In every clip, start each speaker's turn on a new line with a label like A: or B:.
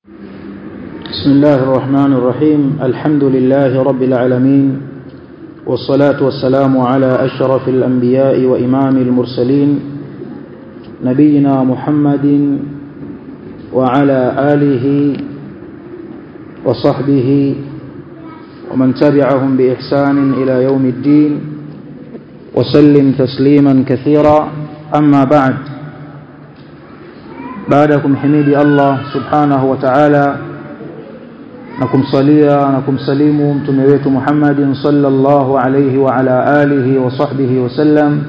A: بسم الله الرحمن الرحيم الحمد لله رب العالمين والصلاة والسلام على أشرف الأنبياء وإمام المرسلين نبينا محمد وعلى آله وصحبه ومن تبعهم بإحسان إلى يوم الدين وسلم تسليما كثيرا أما بعد بعدكم حميدي الله سبحانه وتعالى na kumsalia na kumsalimu mtume wetu Muhammadin sallallahu alayhi wa ala alihi wa sahbihi wasallam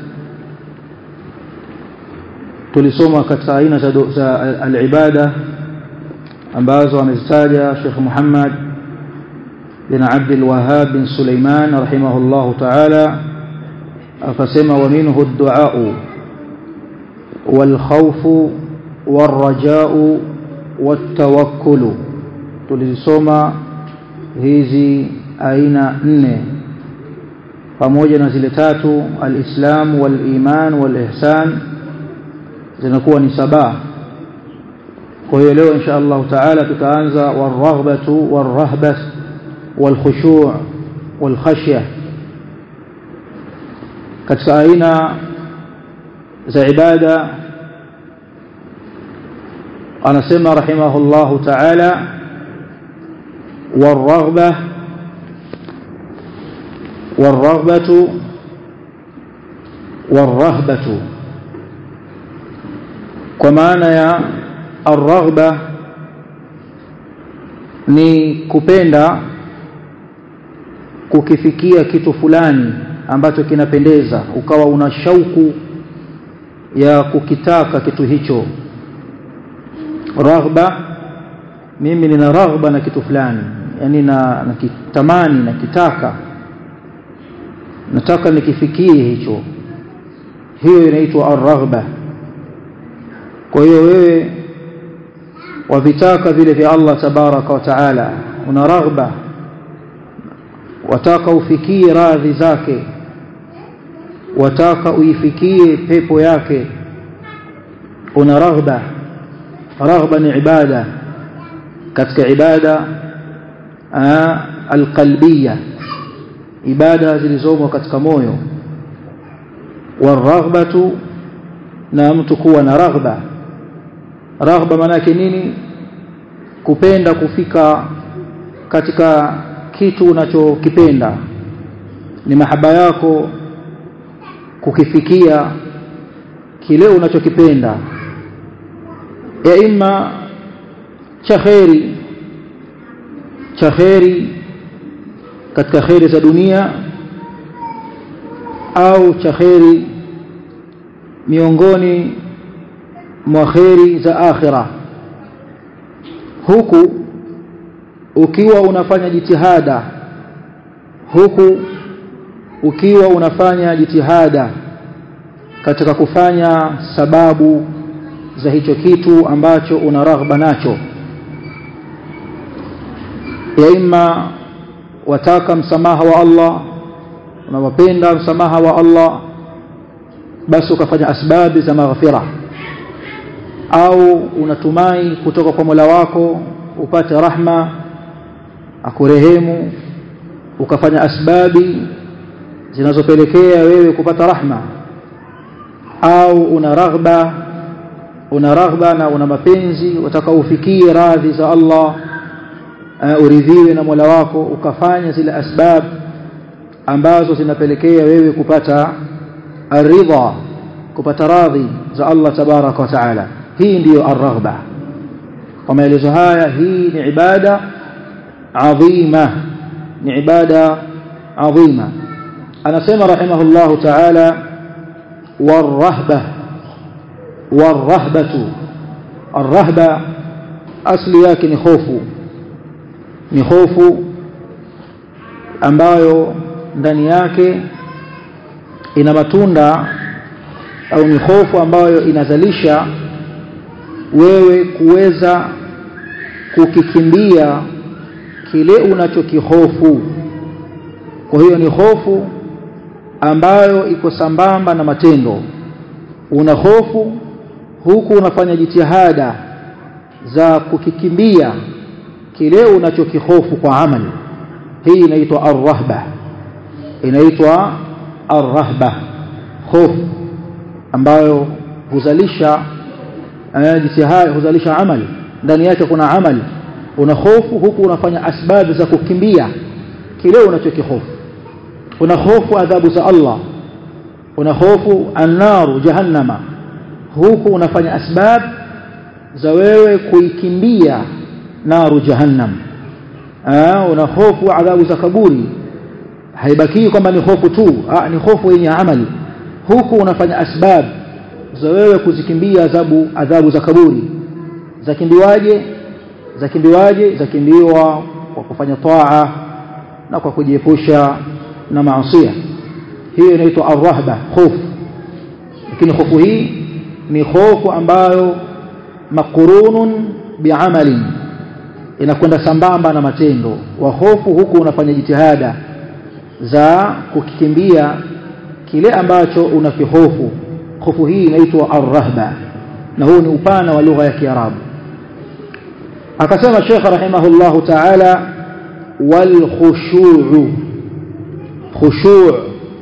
A: tulisoma katika aina za al-ibada ambazo amezitaja Sheikh Muhammad bin Abdul Wahhab bin Sulaiman rahimahullahu ta'ala akasema wa minhu ad-du'a wal khawfu war raja'u wat tawakkulu tulizisoma hizi aina nne pamoja na zile tatu alislam waliman walihsan zinakuwa ni saba kwa hiyo leo insha Allah taala tutaanza warahbatu warahbah walkhushu' walkhashya katika aina za ibada anasema rahimahullahu ta'ala والرغبة والرغبة والرهبة كمعنى يا الرغبة ni kupenda kukifikia kitu fulani ambacho kinapendeza ukawa una shauku ya kukitaka kitu hicho raghba mimi nina raghba na kitu fulani yani na nakitamani nakitaka nataka nikifikie hicho hiyo inaitwa ar-raghba kwa hiyo wewe wavitaka vile vya Allah tabaraka wa taala una raghba wataka ufikie radhi zake wataka uifikie pepo yake una raghba raghba ni ibada katika ibada alqalbiyya ibada zilizomo katika moyo waraghbatu na mtu kuwa na raghba raghba maana yake nini kupenda kufika katika kitu unachokipenda ni mahaba yako kukifikia kile unachokipenda ya imma cha kheri cha kheri katika kheri za dunia au cha kheri miongoni mwa kheri za akhira huku ukiwa unafanya jitihada huku ukiwa unafanya jitihada katika kufanya sababu za hicho kitu ambacho una raghba nacho ya imma wataka msamaha wa Allah unawapenda msamaha wa Allah basi ukafanya asbabi za maghfira au unatumai kutoka kwa Mola wako upate rahma akurehemu ukafanya asbabi zinazopelekea wewe kupata rahma au una raghba una raghba na una mapenzi wataka ufikie radhi za Allah uh, uridhiwe na Mola wako ukafanya zile asbab ambazo zinapelekea wewe kupata aridha kupata radhi za Allah tabaraka wa taala hii ndiyo arghba kwa maelezo haya hii ni ibada adhima ni ibada adhima anasema rahimahullahu taala warahba warahbatu arrahba asli yake ni hofu ni hofu ambayo ndani yake ina matunda au ni hofu ambayo inazalisha wewe kuweza kukikimbia kile unachokihofu kwa hiyo ni hofu ambayo iko sambamba na matendo una hofu huku unafanya jitihada za kukikimbia kile unachokihofu kwa amali hii inaitwa arrahba inaitwa arrahba hofu ambayo huzalisha jitihada huzalisha amali ndani yake kuna amali una hofu huku unafanya asbabu za kukimbia kile unachokihofu una hofu adhabu za Allah una hofu annaru jahannama huku unafanya asbab za wewe kuikimbia naru jahannam ah una hofu adhabu za kaburi haibaki kwamba ni hofu tu ah, ni hofu yenye amali huku unafanya asbab za wewe kuzikimbia adhabu adhabu za kaburi zakimbiwaje zakimbiwaje zakimbiwa kwa kufanya taa na kwa kujiepusha na maasiya hiyo inaitwa arrahba hofu lakini hofu hii ni hofu ambayo makurunun biamalin inakwenda sambamba na matendo wa hofu huku unafanya jitihada za kukikimbia kile ambacho unakihofu hofu hii inaitwa arrahba na huu ni upana wa lugha ya Kiarabu akasema Sheikh rahimahullahu ta'ala wal khushu'u khushu'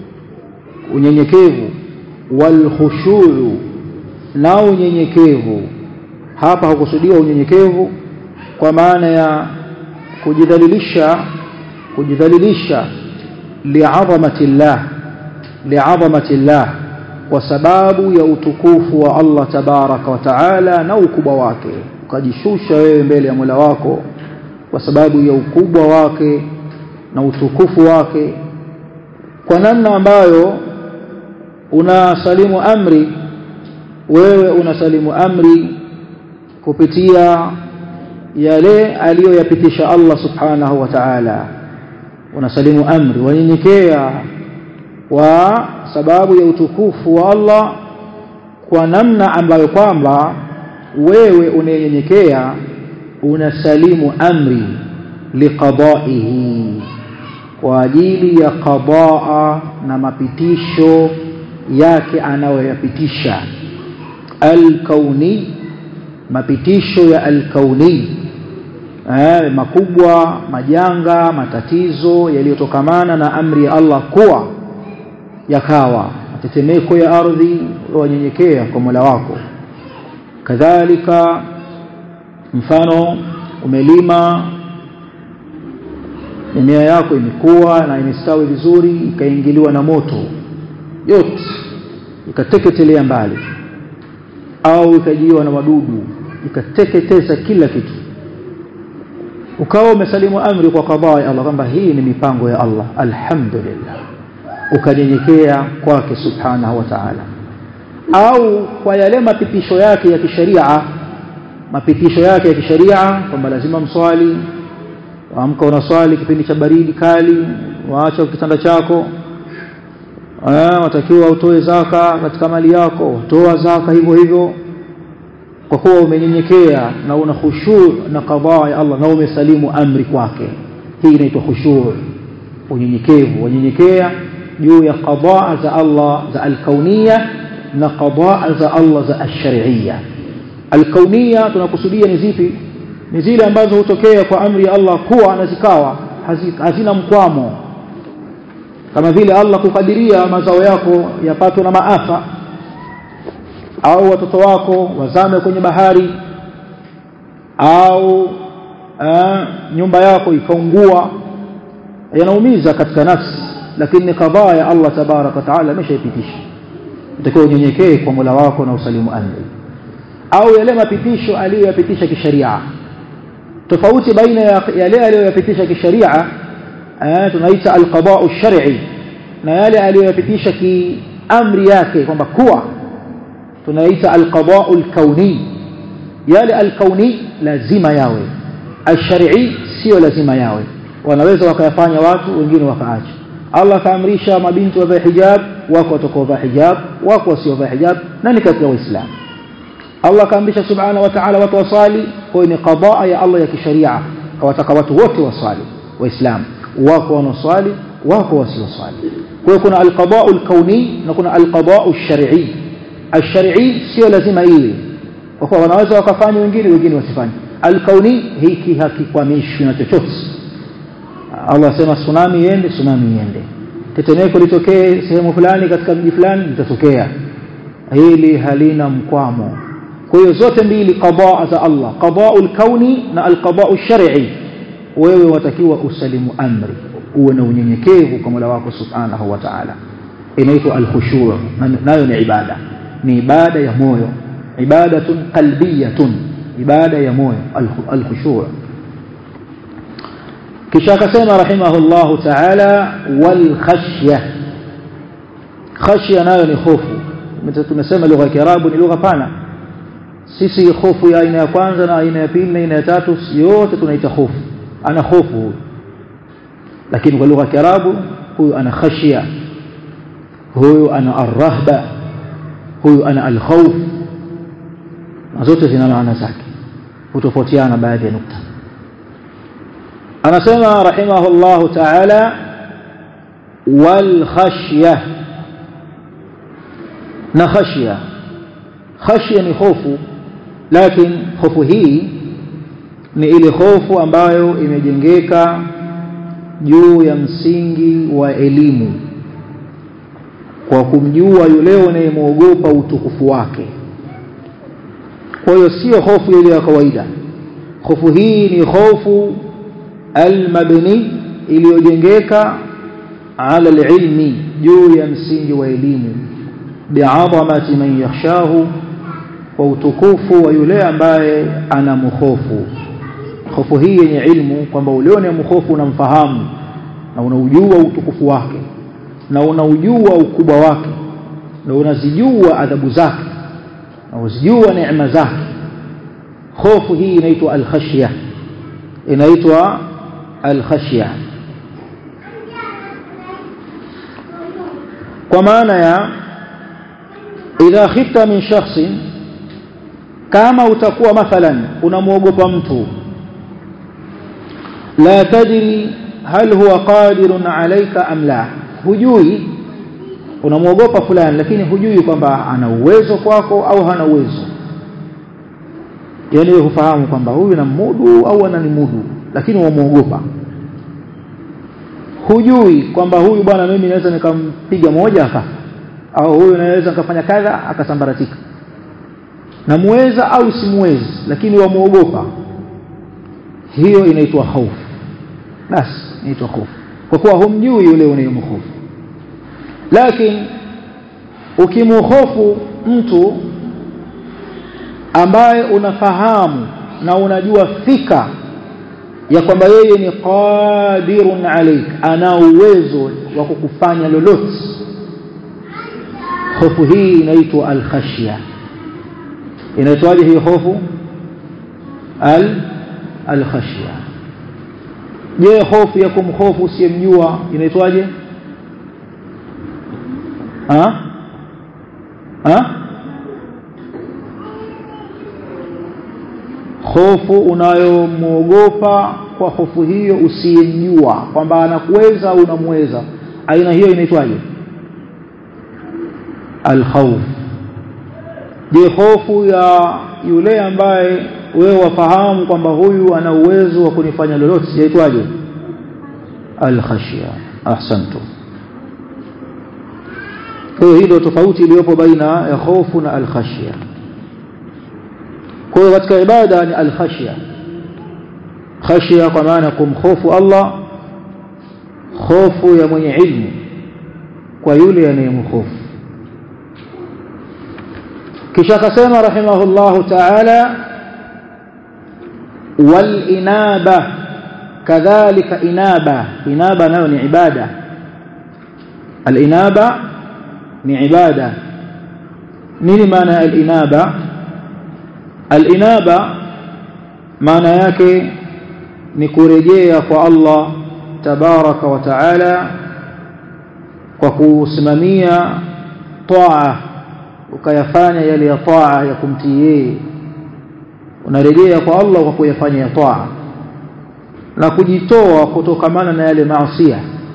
A: unyenyekevu wal khushu'u na unyenyekevu hapa hakusudiwa unyenyekevu kwa maana ya kujidhalilisha kujidhalilisha li'azamati llah li'azamati llah kwa sababu ya utukufu wa Allah tabaraka wa taala na ukubwa wake ukajishusha wewe mbele ya Mola wako kwa sababu ya ukubwa wake na utukufu wake kwa namna ambayo unasalimu amri wewe unasalimu amri kupitia yale aliyoyapitisha Allah subhanahu wa ta'ala unasalimu amri wanyenyekea kwa sababu ya utukufu wa Allah kwa namna ambayo kwamba wewe unayenyenyekea unasalimu amri liqada'ihi kwa ajili ya qadaa na mapitisho yake anayoyapitisha al-kauni mapitisho ya al-kauni eh, makubwa majanga matatizo yaliyotokamana na amri ya Allah kuwa yakawa matetemeko ya ardhi wanyenyekea kwa Mola wako kadhalika mfano umelima mimea yako imekuwa na imestawi vizuri ikaingiliwa na moto yote ikateketelea mbali au ikajiwa na wadudu ikateketeza kila kitu ukawa umesalimu amri kwa kadhaa ya Allah kwamba hii ni mipango ya Allah alhamdulillah ukanyenyekea kwake subhanahu wa ta'ala au kwa yale mapitisho yake ya kisheria mapitisho yake ya kisheria kwamba lazima mswali waamka unaswali kipindi cha baridi kali waacha kitanda chako eh watakiwa utoe zaka katika mali yako toa zaka hivyo hivyo kwa kuwa umenyenyekea na una khushu na qadhaa ya Allah na umesalimu amri kwake hii inaitwa khushu unyenyekevu unyenyekea juu ya qadhaa za Allah za alkauniyya na qadhaa za Allah za ash-shar'iyya alkauniyya tunakusudia ni zipi ni zile ambazo hutokea kwa amri ya Allah kuwa na zikawa hazina mkwamo kama vile Allah kukadiria mazao yako yapatwe na maafa au watoto wako wazame kwenye bahari au uh, nyumba yako ikaungua yanaumiza katika nafsi lakini ni kadhaa ya Allah tabarak wa taala ameshaipitisha utakiwa unyenyekee kwa Mola wako na usalimu amri au yale mapitisho aliyoyapitisha kisheria tofauti baina ya yale aliyoyapitisha kisheria tunaita alqada'u shar'i na yale aliyoyapitisha kiamri yake kwamba kuwa tunaita alqada'u alkauni yale alkauni lazima yawe alshar'i sio lazima yawe wanaweza wakayafanya watu wengine wakaacha Allah kaamrisha mabinti wavae hijab wako watakaovaa hijab wako wasiovaa hijab na ni katika waislamu Allah kaamrisha subhanahu wa ta'ala watu wasali kwa ni qadaa ya Allah ya kisharia kawataka watu wote wasali waislamu wako wanaoswali wako wasioswali kwa hiyo kuna alqada'u alkauni na kuna alqada'u alshar'i alshar'i sio lazima iwe kwa kuwa wanaweza wakafanya wengine wengine wasifanye alkauni hiki hakikwamishwi na chochote Allah asema tsunami iende tsunami iende tetemeko litokee sehemu fulani katika mji fulani litatokea hili halina mkwamo kwa hiyo zote mbili qadaa za Allah qadaa'ul kauni na alqadaa'u shar'i wewe watakiwa usalimu amri uwe na unyenyekevu kwa Mola wako subhanahu wa ta'ala inaitwa alkhushu' nayo ni ibada ni ibada ya moyo ibadatun qalbiyatun ibada ya moyo alkhushu' kisha akasema rahimahullahu ta'ala wal khashya khashya nayo ni hofu tumesema lugha ya Kiarabu ni lugha pana sisi hofu ya aina ya kwanza na aina ya pili na aina ya tatu yote tunaita hofu ana hofu huyu lakini kwa lugha ya Kiarabu huyu ana khashya huyu ana arrahba huyu ana alkhawf na zote zina maana zake hutofautiana baadhi ya nukta anasema rahimahullahu ta'ala wal khashya na khashya khashya ni hofu lakini hofu hii ni ile hofu ambayo imejengeka juu ya msingi wa elimu kwa kumjua yule unayemwogopa utukufu wake kwa hiyo sio hofu ile ya kawaida hofu hii ni hofu almabni iliyojengeka ala alilmi juu ya msingi wa elimu bi'azamati man yakhshahu kwa utukufu wa yule ambaye anamhofu hofu hii yenye ilmu kwamba ule unayemhofu unamfahamu na unaujua utukufu wake na unaujua ukubwa wake na unazijua adhabu zake na unazijua neema zake hofu hii inaitwa al-khashya inaitwa al-khashya kwa maana ya idha khifta min shakhsin kama utakuwa mathalan unamwogopa mtu la tadri hal huwa qadirun alayka am la hujui unamwogopa fulani lakini hujui kwamba ana uwezo kwako au hana uwezo yani hufahamu kwamba huyu namudu au ananimudu lakini wamuogopa hujui kwamba huyu bwana mimi naweza nikampiga moja akafa au huyu naweza nikafanya kadha akasambaratika namuweza au simuwezi lakini wamuogopa hiyo inaitwa hofu basi inaitwa hofu kwa kuwa humjui yule unayemhofu lakini ukimhofu mtu ambaye unafahamu na unajua fika ya kwamba yeye ni qadirun alaik ana uwezo wa kukufanya lolote hofu hii inaitwa al-khashya inaitwaje hii hofu al al-khashya je hofu ya kumhofu usiyemjua inaitwaje ha ha hofu unayomwogopa kwa hofu hiyo usiyemjua kwamba anakuweza au unamweza aina hiyo inaitwaje alkhawf je hofu ya yule ambaye wewe wafahamu kwamba huyu ana uwezo wa kunifanya lolote yaitwaje alkhashya ahsantu kwa hiyo ndio tofauti iliyopo baina ya hofu na alkhashya kwa hiyo katika ibada ni alkhashya khashya kwa maana kumhofu Allah hofu ya mwenye ilmu kwa yule anayemhofu kisha akasema rahimahullahu ta'ala wal inaba kadhalika inaba inaba nayo ni ibada al inaba ni ibada nini maana al inaba al inaba maana yake ni kurejea kwa Allah tabaraka wa taala kwa kusimamia taa ukayafanya yale ya taa ya kumtii yeye unarejea kwa Allah kwa kuyafanya ya taa na kujitoa kutokamana na yale maasiya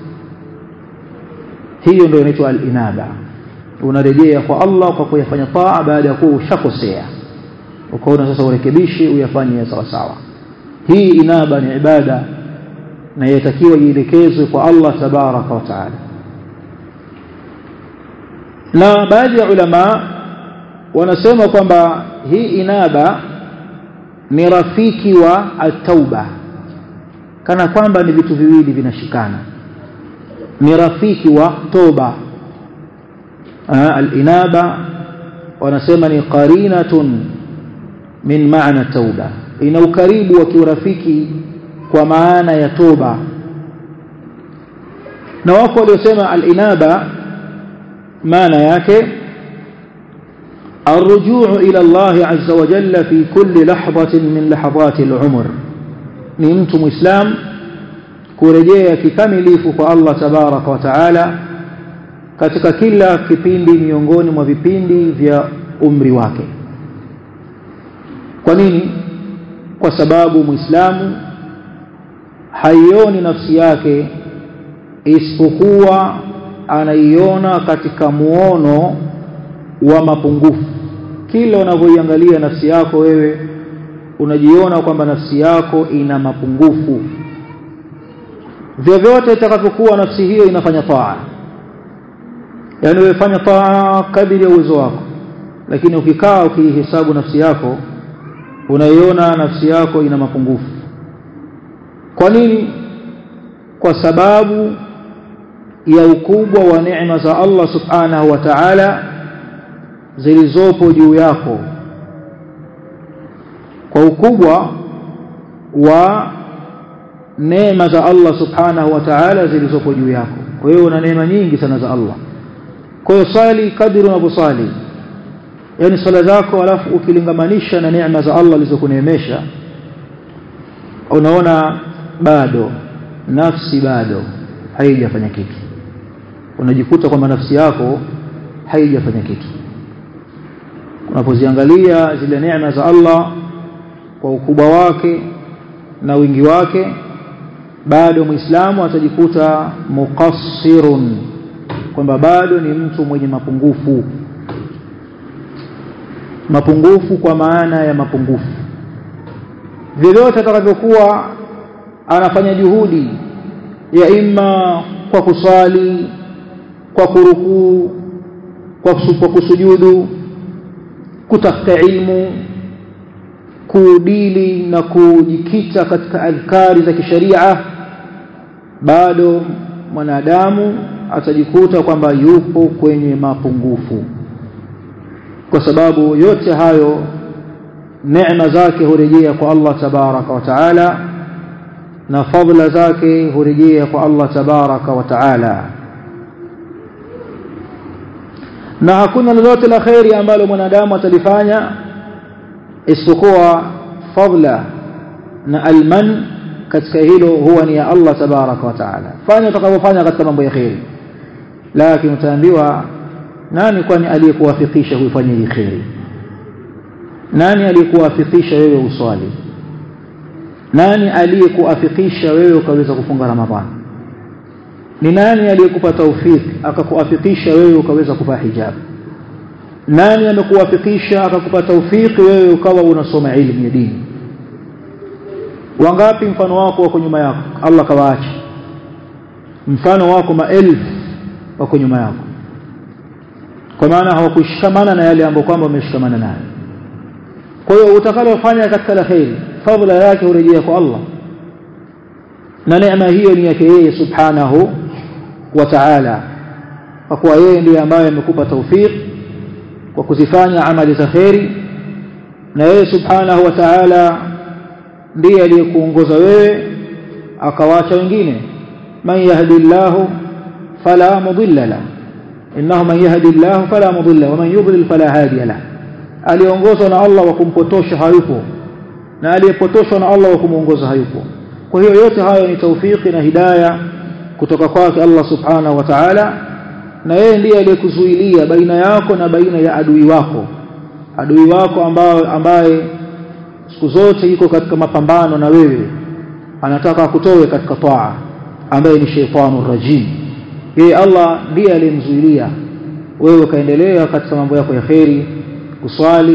A: hiyo ndio inaitwa al-inaba unarejea kwa Allah kwa kuyafanya taa baada ya kuwa ushakosea ukaona sasa urekebishe uyafanye sawa sawa hii inaba ni ibada na yatakiwa ielekezwe kwa Allah tabaraka wa taala na baadhi ya ulama wanasema kwamba hii inaba ni rafiki wa at-tauba kana kwamba ni vitu viwili vinashikana ni rafiki wa toba al-inaba wanasema ni qarinatun min maana tauba ina ukaribu wa kiurafiki kwa maana ya toba na wako waliosema al-inaba maana yake الرجوع إلى الله عز وجل في كل لحظة من لحظات العمر ni mtu muislam kurejea kikamilifu kwa Allah tabaraka wa taala katika kila kipindi miongoni mwa vipindi vya umri wake kwa nini kwa sababu muislamu haioni nafsi yake isipokuwa anaiona katika muono wa mapungufu kila unavyoiangalia nafsi yako wewe unajiona kwamba nafsi yako ina mapungufu vyovyote itakavyokuwa nafsi hiyo inafanya taa yaani wewe taa kadiri ya uwezo wako lakini ukikaa ukiihesabu nafsi yako unaiona nafsi yako ina mapungufu kwa nini kwa sababu ya ukubwa wa neema za Allah subhanahu wa ta'ala zilizopo juu yako kwa ukubwa wa neema za Allah subhanahu wa ta'ala zilizopo juu yako kwa hiyo una neema nyingi sana za Allah kwa hiyo swali kadri unavyosali yani swala zako alafu ukilingamanisha na neema za Allah zilizokuneemesha unaona bado nafsi bado haijafanya kitu unajikuta kwamba nafsi yako haijafanya kitu unapoziangalia zile neema za Allah kwa ukubwa wake na wingi wake bado muislamu atajikuta muqassirun kwamba bado ni mtu mwenye mapungufu mapungufu kwa maana ya mapungufu vyovyote atakavyokuwa anafanya juhudi ya imma kwa kusali kwa kurukuu kwa kusujudu kutafuta ilmu kudili na kujikita katika adhkari za kisharia bado mwanadamu atajikuta kwamba yupo kwenye mapungufu kwa sababu yote hayo neema zake hurejea kwa Allah tabaraka wa taala na fadhila zake hurejea kwa Allah tabaraka wa taala na hakuna lolote la kheri ambalo mwanadamu atalifanya isipokuwa fadla na alman katika hilo huwa ni ya Allah tabaraka wa taala fanya utakavyofanya katika mambo ya kheri lakini utaambiwa nani kwani aliyekuwafikisha kuifanya hii kheri nani aliyekuwafikisha wewe uswali nani aliyekuafikisha wewe ukaweza kufunga ramadhani ni nani aliyekupa taufiki akakuafikisha wewe ukaweza kuvaa hijab nani amekuwafikisha akakupa taufiki wewe ukawa unasoma elimu ya dini wangapi mfano wako wako nyuma yako Allah kawaacha mfano wako maelfu wako nyuma yako kwa maana hawakushikamana na yale ambayo kwamba wameshikamana nayo kwa hiyo utakalofanya katika la kheri fadhila yake hurejea kwa Allah na neema hiyo ni yake yeye subhanahu wa ta'ala kwa kuwa yeye ndiye ambaye amekupa tawfik kwa kuzifanya amali za kheri na yeye subhanahu wa ta'ala ndiye aliyekuongoza wewe akawacha wengine man yahdillahu fala mudilla la innahu man yahdillahu fala mudilla wa man yudlil fala hadiya la aliongozwa na Allah wa kumpotosha hayupo na aliyepotoshwa na Allah wa kumuongoza hayupo kwa hiyo yote hayo ni taufiki na hidaya kutoka kwake Allah subhanahu wa ta'ala na yeye ndiye aliyekuzuilia baina yako na baina ya adui wako adui wako ambaye ambaye siku zote yuko katika mapambano na wewe anataka akutoe katika taa ambaye ni shaytanu rajim yeye Allah ndiye aliyemzuilia wewe ukaendelea katika mambo yako ya kheri kuswali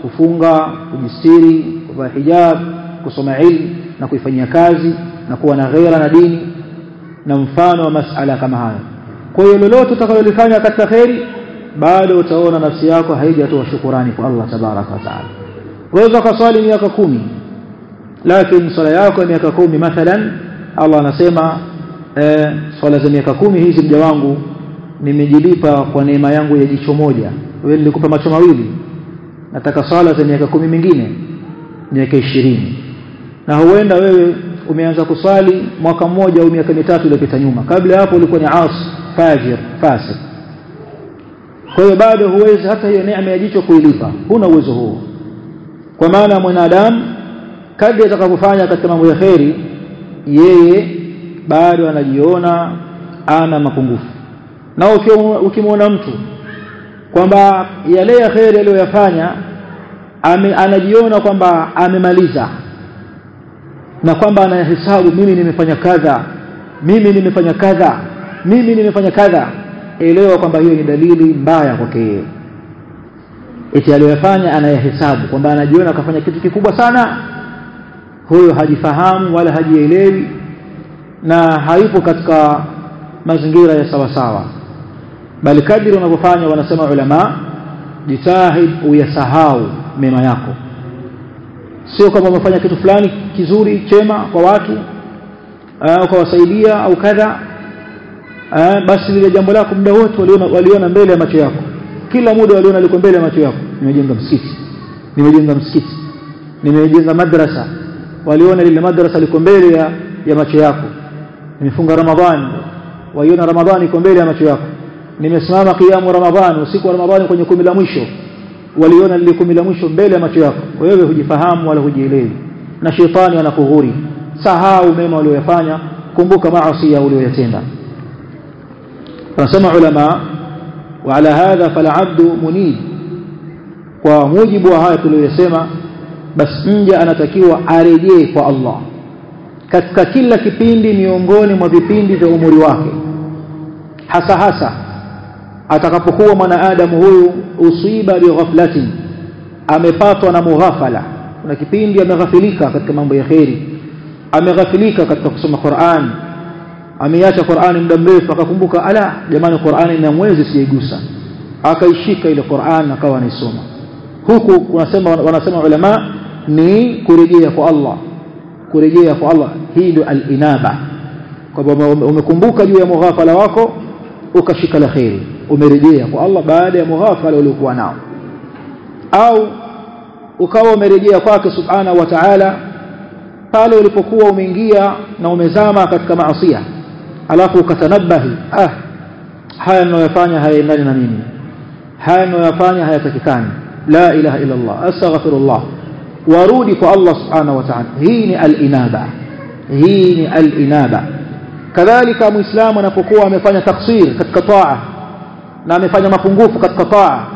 A: kufunga kujistiri kuvaa hijab kusoma ilmu na kuifanyia kazi na kuwa na ghera na dini na mfano wa masala kama hayo kwa hiyo lolote utakalolifanya katika kheri bado utaona nafsi yako haijatoa shukurani kwa Allah tabaraka wa taala waweza kuswali miaka kumi lakini swala yako ya miaka kumi mathalan Allah anasema eh, swala za miaka kumi hizi mja wangu nimejilipa kwa neema yangu ya jicho moja wewe nilikupa macho mawili nataka swala za miaka kumi mingine miaka ishirini na huenda wewe umeanza kuswali mwaka mmoja au miaka mitatu iliyopita nyuma kabla hapo ulikuwa ni as fajir fasik kwa hiyo bado huwezi hata hiyo neema ya jicho kuilipa huna uwezo huo kwa maana mwanadamu kadri atakapofanya katika mambo ya kheri yeye bado anajiona ana mapungufu na ukimwona mtu kwamba yale ya kheri aliyoyafanya anajiona kwamba amemaliza na kwamba anahesabu mimi nimefanya kadha mimi nimefanya kadha mimi nimefanya kadha elewa kwamba hiyo ni dalili mbaya kwake yeye eti aliyoyafanya anayahesabu kwamba anajiona akafanya kitu kikubwa sana huyo hajifahamu wala hajielewi na hayupo katika mazingira ya sawa sawa bali kadri unavyofanya wanasema ulama jitahid uyasahau mema yako sio kama umefanya kitu fulani kizuri chema kwa watu ukawasaidia au kadha basi lile jambo lako muda wote waliona, waliona mbele ya macho yako kila muda waliona liko mbele ya macho yako nimejenga msikiti nimejenga msikiti nimejenga madrasa waliona lile madrasa liko mbele ya, ya macho yako nimefunga ramadhani waiona ramadhani iko mbele ya macho yako nimesimama kiamu ramadhani usiku wa ramadhani kwenye kumi la mwisho waliona lile kumi la mwisho mbele ya macho yako wewe hujifahamu wala hujielewi na shetani anakughuri sahau mema uliyofanya kumbuka maasi uliyoyatenda anasema ulama وعلى هذا فالعبد منيب kwa mujibu wa haya tuliyosema basi mja anatakiwa arejee kwa Allah katika kila kipindi miongoni mwa vipindi vya umri wake hasa hasa atakapokuwa mwanadamu huyu usiba bighaflatin amepatwa na mughafala kuna kipindi ameghafilika katika mambo ya kheri ameghafilika katika kusoma Qur'an ameacha Qur'ani muda mrefu akakumbuka ala jamani Qur'ani na mwezi sijaigusa akaishika ile Qur'an akawa anaisoma huku kunasema wanasema ulama ni kurejea kwa Allah kurejea kwa Allah hii ndio al-inaba kwamba umekumbuka juu ya mughafala wako ukashika la khairi umerejea kwa Allah baada ya mughafala uliokuwa nao au ukawa umerejea kwake subhanahu wa ta'ala pale ulipokuwa umeingia na umezama katika maasiya alafu ukatanabahi ah haya ninayofanya hayaendani na mimi haya ninayofanya hayatakikani la ilaha illa Allah astaghfirullah warudi kwa Allah subhanahu wa ta'ala hii ni al-inaba hii ni al-inaba kadhalika muislamu anapokuwa amefanya taksir katika taa na amefanya mapungufu katika taa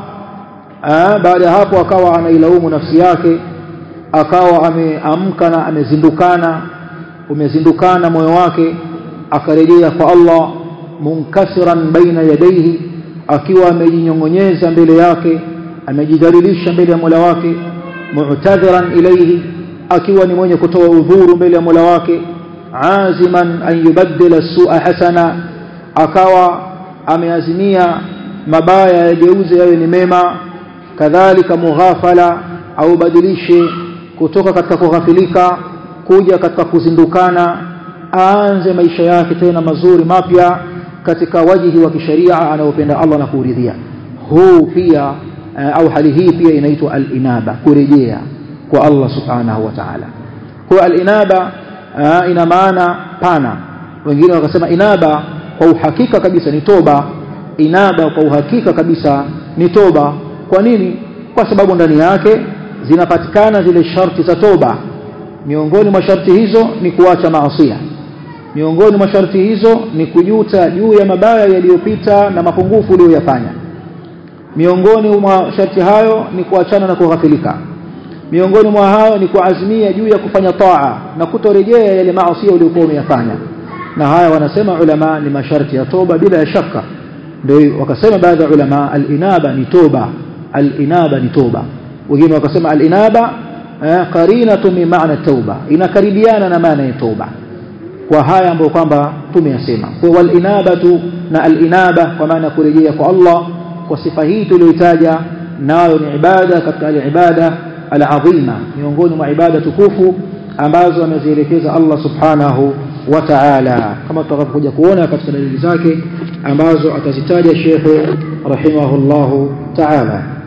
A: baada ya hapo akawa anailaumu nafsi yake akawa ameamka na amezindukana umezindukana moyo wake akarejea kwa Allah munkasiran baina yadaihi akiwa amejinyongonyeza mbele yake amejidhalilisha mbele ya Mola wake mu'tadhiran ilayhi akiwa ni mwenye kutoa udhuru mbele ya Mola wake aziman an yubaddila su'a hasana akawa ameazimia mabaya yageuze yawe ni mema kadhalika mughafala au badilishe kutoka katika kughafilika kuja katika kuzindukana aanze maisha yake tena mazuri mapya katika wajihi wa kisharia anayopenda Allah na kuridhia huu pia au hali hii pia inaitwa al-inaba kurejea kwa Allah subhanahu wa ta'ala kwa al-inaba ina maana pana wengine wakasema inaba kwa uhakika kabisa ni toba inaba kwa uhakika kabisa ni toba kwa nini kwa sababu ndani yake zinapatikana zile sharti za toba miongoni mwa sharti hizo ni kuacha maasiya miongoni mwa sharti hizo ni kujuta juu ya mabaya yaliyopita na mapungufu uliyoyafanya miongoni mwa sharti hayo ni kuachana na kughafilika miongoni mwa hayo ni kuazimia juu ya kufanya taa na kutorejea yale maasi uliyokuwa umeyafanya na haya wanasema ulama ni masharti ya toba bila ya shaka ndio wakasema baadhi ya ulama al-inaba ni toba al-inaba ni toba wengine wakasema al-inaba qarinatu min maana tauba inakaribiana na maana ya tauba kwa haya ambayo kwamba tumeyasema kwa wal inabatu na al inaba kwa maana kurejea kwa Allah kwa sifa hii tuliyoitaja nayo ni ibada katika al ibada al azima miongoni mwa ibada tukufu ambazo amezielekeza Allah subhanahu wa ta'ala kama tutakapokuja kuona katika dalili zake ambazo atazitaja Sheikh rahimahullahu ta'ala